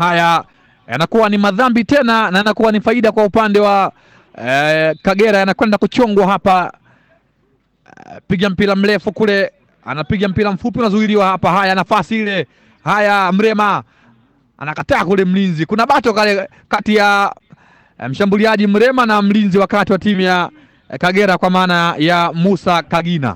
Haya yanakuwa ni madhambi tena na yanakuwa ni faida kwa upande wa eh, Kagera. Yanakwenda kuchongwa hapa. Eh, piga mpira mrefu kule, anapiga mpira mfupi unazuiliwa hapa. Haya, nafasi ile. Haya, Mrema anakataa kule, mlinzi. Kuna bato kale kati ya eh, mshambuliaji Mrema na mlinzi wakati wa timu ya eh, Kagera kwa maana ya Musa Kagina.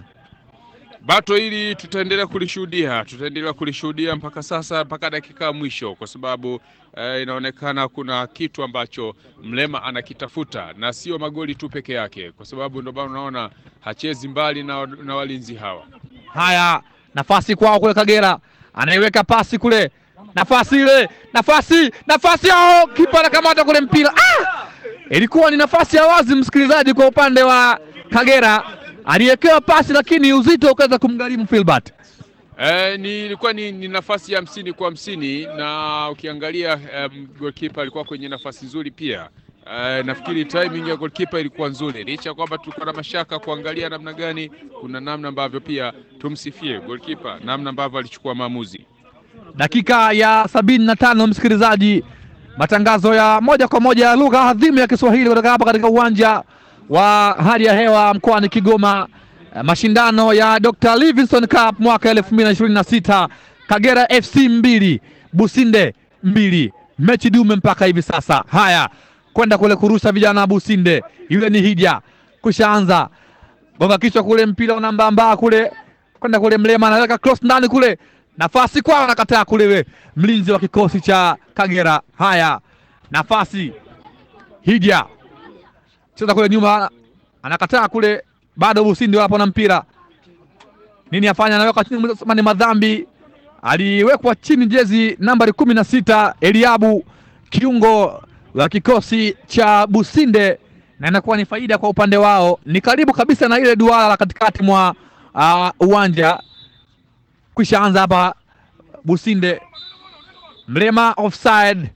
Bato hili tutaendelea kulishuhudia, tutaendelea kulishuhudia mpaka sasa, mpaka dakika ya mwisho, kwa sababu eh, inaonekana kuna kitu ambacho Mrema anakitafuta na sio magoli tu peke yake, kwa sababu ndio maana unaona hachezi mbali na, na walinzi hawa. Haya, nafasi kwao kule Kagera, anaiweka pasi kule, nafasi ile, nafasi, nafasi yao, kipa anakamata kule mpira. Ah! Ilikuwa ni nafasi ya wazi, msikilizaji, kwa upande wa Kagera, aliwekewa pasi lakini uzito ukaweza kumgharimu Filbert. Eh, ni ilikuwa ni, ni nafasi ya hamsini kwa hamsini na ukiangalia um, goalkeeper alikuwa kwenye nafasi nzuri pia. Uh, nafikiri timing ya goalkeeper ilikuwa nzuri, licha ya kwamba tulikuwa na mashaka kuangalia namna gani, kuna namna ambavyo pia tumsifie goalkeeper, namna ambavyo alichukua maamuzi. Dakika ya sabini na tano msikilizaji, matangazo ya moja kwa moja ya lugha adhimu ya Kiswahili kutoka hapa katika uwanja wa hali ya hewa mkoani Kigoma, eh, mashindano ya Dr. Livingstone Cup mwaka elfu mbili na ishirini na sita Kagera FC mbili Businde mbili, mechi dume mpaka hivi sasa. Haya, kwenda kule kurusha vijana wa Businde, yule ni Hija kushaanza gonga kichwa kule, mpira unambambaa kule kwenda kule, Mlema anaweka cross ndani kule, nafasi kwao, anakataa kule, we mlinzi wa kikosi cha Kagera. Haya, nafasi Hija cheza kule nyuma, anakataa kule, bado Businde wapo na mpira. Nini afanya? Anaweka chini, ni madhambi. Aliwekwa chini jezi nambari kumi na sita Eliabu, kiungo wa kikosi cha Businde, na inakuwa ni faida kwa upande wao. Ni karibu kabisa na ile duara la katikati mwa uh, uwanja. Kwisha anza hapa Businde, Mlema offside.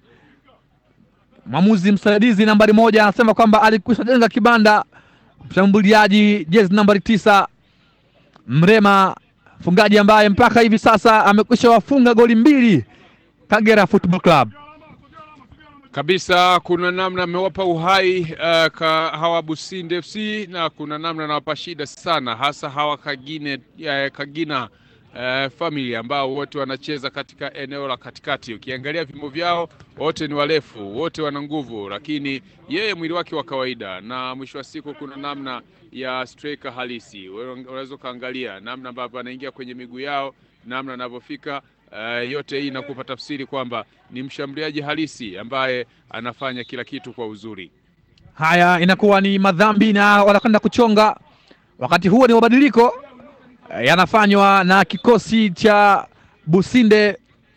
Mwamuzi msaidizi nambari moja anasema kwamba alikwisha jenga kibanda mshambuliaji jezi nambari tisa Mrema, mfungaji ambaye mpaka hivi sasa amekwisha wafunga goli mbili Kagera Football Club. kabisa kuna namna amewapa uhai uh, ka hawa Businde FC na kuna namna anawapa shida sana, hasa hawa Kagine, uh, Kagina uh, family ambao wote wanacheza katika eneo la katikati. Ukiangalia vimo vyao wote ni warefu, wote wana nguvu, lakini yeye mwili wake wa kawaida, na mwisho wa siku kuna namna ya striker halisi. Wewe Unaweza ukaangalia namna ambavyo anaingia kwenye miguu yao, namna anavyofika Uh, yote hii inakupa tafsiri kwamba ni mshambuliaji halisi ambaye anafanya kila kitu kwa uzuri. Haya, inakuwa ni madhambi na wanakwenda kuchonga. Wakati huo ni mabadiliko eh, yanafanywa na kikosi cha Businde.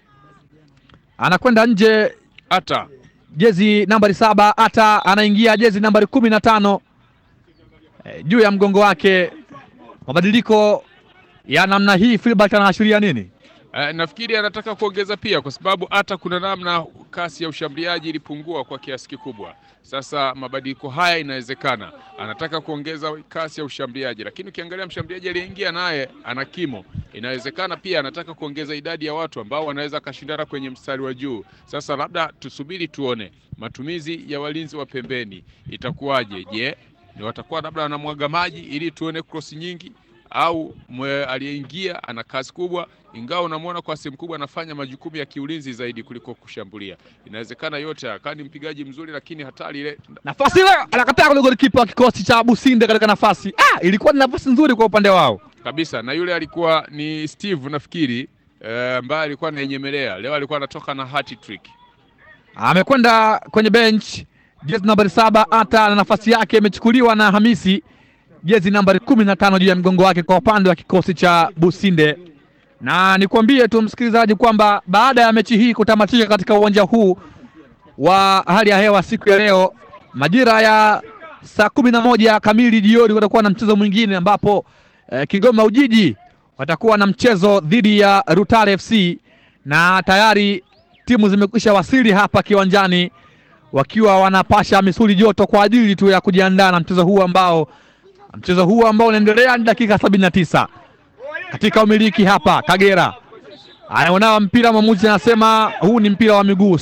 Anakwenda nje Hata jezi nambari saba, hata anaingia jezi nambari kumi na tano eh, juu ya mgongo wake. Mabadiliko ya namna hii, Filbert anaashiria nini? uh, nafikiri anataka kuongeza pia, kwa sababu hata kuna namna kasi ya ushambuliaji ilipungua kwa kiasi kikubwa. Sasa mabadiliko haya inawezekana anataka kuongeza kasi ya ushambuliaji, lakini ukiangalia mshambuliaji aliyeingia naye ana kimo, inawezekana pia anataka kuongeza idadi ya watu ambao wanaweza akashindana kwenye mstari wa juu. Sasa labda tusubiri tuone matumizi ya walinzi wa pembeni itakuwaje. Je, ni watakuwa labda wanamwaga maji ili tuone krosi nyingi au mwe aliyeingia ana kazi kubwa, ingawa unamwona kwa sehemu kubwa anafanya majukumu ya kiulinzi zaidi kuliko kushambulia. Inawezekana yote akawa ni mpigaji mzuri, lakini hatari ile Nafasi ile anakataa kule golikipa wa kikosi cha Businde katika nafasi. Ah, ilikuwa ni nafasi nzuri kwa upande wao. kabisa, na yule alikuwa ni Steve nafikiri, eh, ambaye alikuwa anaenyemelea leo, alikuwa anatoka na hat trick. Amekwenda kwenye bench jezi nambari saba, hata na nafasi yake imechukuliwa na Hamisi jezi nambari kumi na tano juu ya mgongo wake kwa upande wa kikosi cha Businde. Na nikwambie tu msikilizaji kwamba baada ya mechi hii kutamatika katika uwanja huu wa hali ya hewa siku ya leo majira ya saa kumi na moja kamili jioni kutakuwa na mchezo mwingine ambapo eh, Kigoma Ujiji watakuwa na mchezo dhidi ya Rutare FC na tayari timu zimekwisha wasili hapa kiwanjani wakiwa wanapasha misuli joto kwa ajili tu ya kujiandaa na mchezo huu ambao mchezo huu ambao unaendelea ni dakika sabini na tisa katika umiliki hapa Kagera anaonao mpira, mwamuzi anasema huu ni mpira wa miguu.